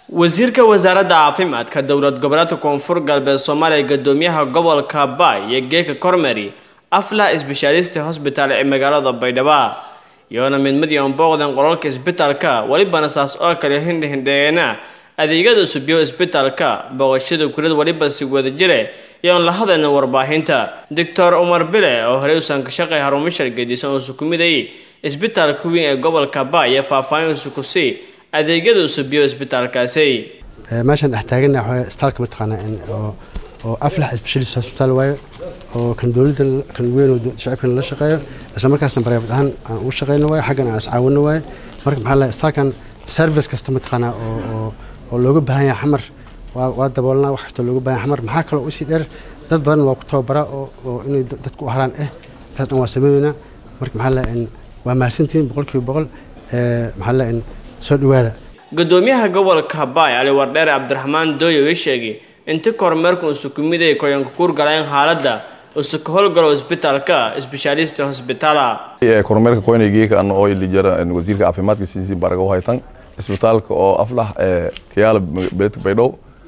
wasiirka wasaaradda caafimaadka dowlad goboleedka koonfur galbeed soomaaliya gadoomiyaha gobolka baay iyo geeka kormeri afla isbeshaalista hosbitaal ee magaalada baydhabo iyoona mid mid iyoon booqdan qolalka isbitaalka welibana saas oo kale hindhihindheegeena adeegyada cusubyo isbitaalka booqashada kulad weliba si wada jire iyoon la hadalna warbaahinta doctor umar bile oo horey usan ka shaqay haruumashar gedisan oo sukumiday isbitaalka weyn ee gobolka baay iyo faahfaahin sukusii adeegyada cusubyo isbitaalkaasi meeshaan dhex taagana waxaa istaalka mataqaanaa oo oo aflax specialist hospital waayo oo kan dowladda kan weyn oo shacabkan la shaqeeyo isla markaasna private ahaan aan ugu shaqeyno waayo xaggan aan iscaawino waayo marka maxaa la istaalkan service kasta mataqaanaa oo oo oo looga baahan yahay xamar waa waa daboolnaa wax kasta looga baahan yahay xamar maxaa kaloo usii dheer dad badan waa ku tababaraa oo oo inay dadku u haraan eh intaas dhan waa sameyneynaa marka maxaa la waa mahadsantihiin boqolkiiba boqol maxaa la soo dhawaada gudoomiyaha gobolka baay ali wardheere cabdiraxmaan dooyo ii sheegay inti kormeerku uu sukumiday koyanka kuurgaleen xaaladda uu ka howlgalo isbitaalka isbeshaalista hosbitaala kormeerka koynaygeeka ana oo ilijara wasiirka caafimaadka siisi baraga haytan isbitaalka oo aflax kayaala beledka baydhow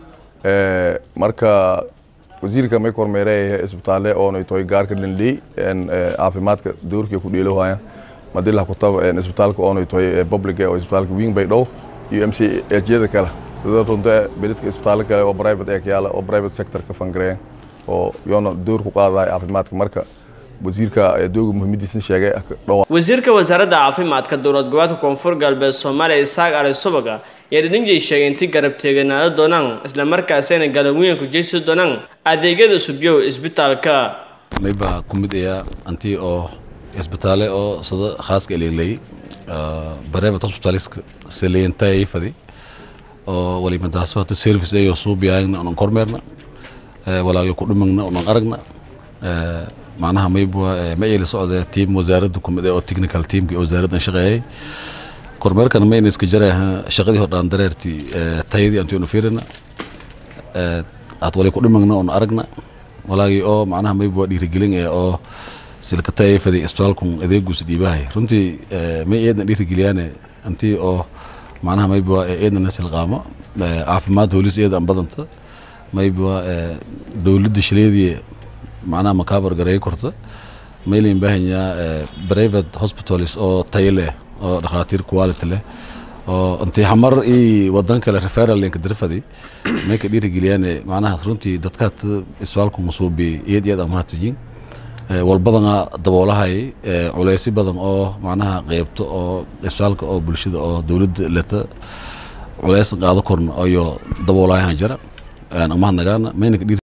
marka wasiirka may kormeerey isbitaale oonay toy gaarka dhandhey caafimaadka doorkii ku dheelowaya madilah kutaba isbitaalka oonay toy public oo isbitaalka wing baydhow iyo m c hjyada kale sida runta beledka isbitaalo kale oo private ee kayaala oo private sector ka fangareeya oo yoona door ku qaadaya caafimaadka marka wasiirka dooga muhiimadiisna sheegay wasiirka wasaaradda caafimaadka dowlad goboleedka koonfur galbeed soomaaliya isaaq ali subaga ayaa dhidhinjay sheegay intii garab teeganaado doonaan isla markaasina galabweyn ku jeysi doonaan adeegyada cusubyo isbitaalka mayba ku mid ayaa antii oo isbitaale oo sida khaaska eleelay private hospitaliska saleentay fadi oo walimadaasoo hata service ayo suubiyaayna unan kormeerna walaayo ku dhumagna unan aragna macnaha maybwa ma eeli socda tiim wasaaradda kumid oo technical teamki wasaaraddan shaqeeyay kormeerkana mayna iska jaraha shaqadii hordhaan dareertii tayadii antionu fiirina aad walay ku dhumagna un aragna walaagii oo macnaha maybwa dhiirigelin ee oo silka tayay fadi isbitaalkun adeeguus dhiibahay runtii may eedna dhiirigeliyaane antii oo macnaha maybwa eedna nasilqaamo caafimaad hoolis eeda an badanta maybwa dowladda shileedii macnaha makaabar gareey korta maylayn baahanyaa private hospitals oo tayo leh oo dhakhaatiir quality leh oo intii xamar ii wadan kale referal linka dirfadi may ka dhiirigeliyaane macnaha runtii dadkaad isbitaalku masuubi iyad iyad amahatijiin walbadana daboolahay culeysi badan oo macnaha qeybto oo isbitaalka oo bulshada oo dowladda leta culeys qaado korna ayo daboolayahan jira amahadnagaana mayna ka